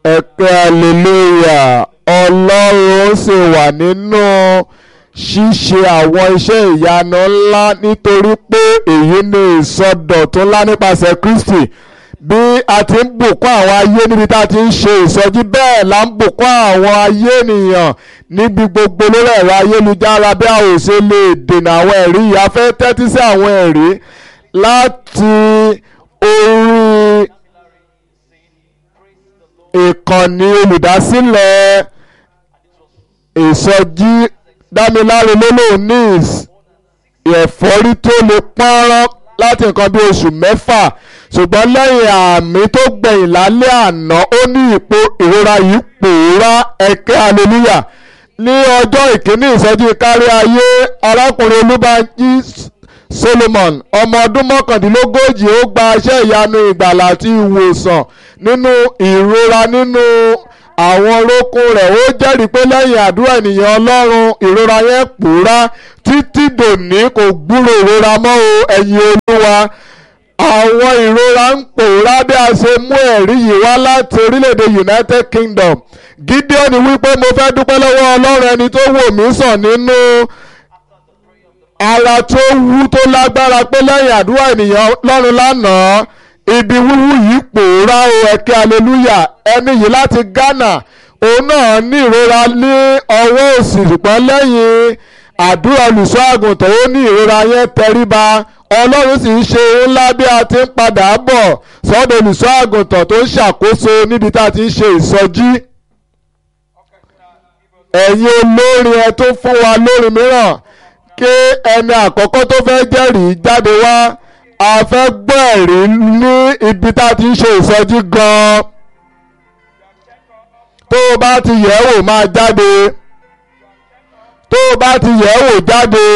ẹ̀kẹ́ hallelujah ọlọ́run sì wà nínú ṣíṣe àwọn iṣẹ́ ìyanu ńlá nítorí pé èyí ni ìsọdọ̀tun ńlá nípasẹ̀ Kristi bí a ti ń bùkún àwọn ayé níbi tá a ti ń ṣe ìsọjí bẹ́ẹ̀ la ń bùkún àwọn ayé ènìyàn níbi gbogbo lórí ẹ̀rọ ayélujára bí a ò ṣe lè dènà àwọn ẹ̀rí yìí a fẹ́ tẹ́tí sí àwọn ẹ̀rí láti orí ìkànnì olùdásílẹ̀ ìsọjí dámiláre lólóòníìs ẹ̀fọ́rí tó lè pọ́nrán láti nǹkan bí oṣù mẹ́fà ṣùgbọ́n lẹ́yìn àmì tó gbẹ̀yìn lálẹ́ àná ó ní ipò ìrora yìí pòórá ẹ̀kẹ́ hallelujah ní ọjọ́ ìkíní ìsọjí kárí ayé arákùnrin olúbànjí solomon ọmọ ọdún mọ́kàndínlógójì ó gba iṣẹ́ ìyanu ìgbàlà àti ìwòsàn nínú ìrora nínú àwọn orókún rẹ̀ ó jẹ́rìí pé lẹ́yìn àdúrà ènìyàn ọlọ́run ìrora yẹn pòórá títí dòní kò gbúrò ìrora mọ́ o ẹ̀yin olúwa àwọn ìrora ń pòórá bí a ṣe mú ẹ̀rí yìí wá láti orílẹ̀-èdè United Kingdom Gideon wípé mo fẹ́ dúpẹ́ lọ́wọ́ ọlọ́run ẹni tó wò mí sàn nínú ara tó wú tó lágbára pé lẹ́yìn àdúrà ènìyàn ọlọ́run lánàá ibi wíwú yìí pòórá o ẹ̀kẹ́ hallelujah ẹni yìí láti Ghana òun náà ní ìrora ní ọwọ́ òsì ṣùgbọ́n lẹ́yìn àdúrà olùṣọ́ àgùntàn ó ní ìrora yẹn tẹríba ọlọ́run sì ń ṣe ohun ńlá bí a ti ń padà bọ̀ sọ́dọ̀ olùṣọ́ àgùntàn tó ń ṣàkóso níbi tá a ti ń ṣe ìsọjí ẹ̀yin olórin ẹ tó fún wa lórin mìíràn kí ẹni àkọ́kọ́ tó fẹ́ jẹ́rìí jáde wá a fẹ́ gbọ́ ẹ̀rí ní ibi tá a ti ń ṣe ìsọjí gan-an tó o bá ti yẹ̀ wò máa jáde tó o bá ti yẹ̀ wò jáde.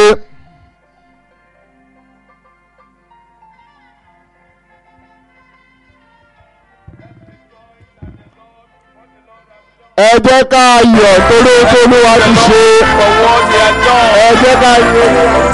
ẹ jẹ́ ká yọ̀ torí tó olúwa ti ṣe for what he has done. ẹ jẹ́ ká yọ̀.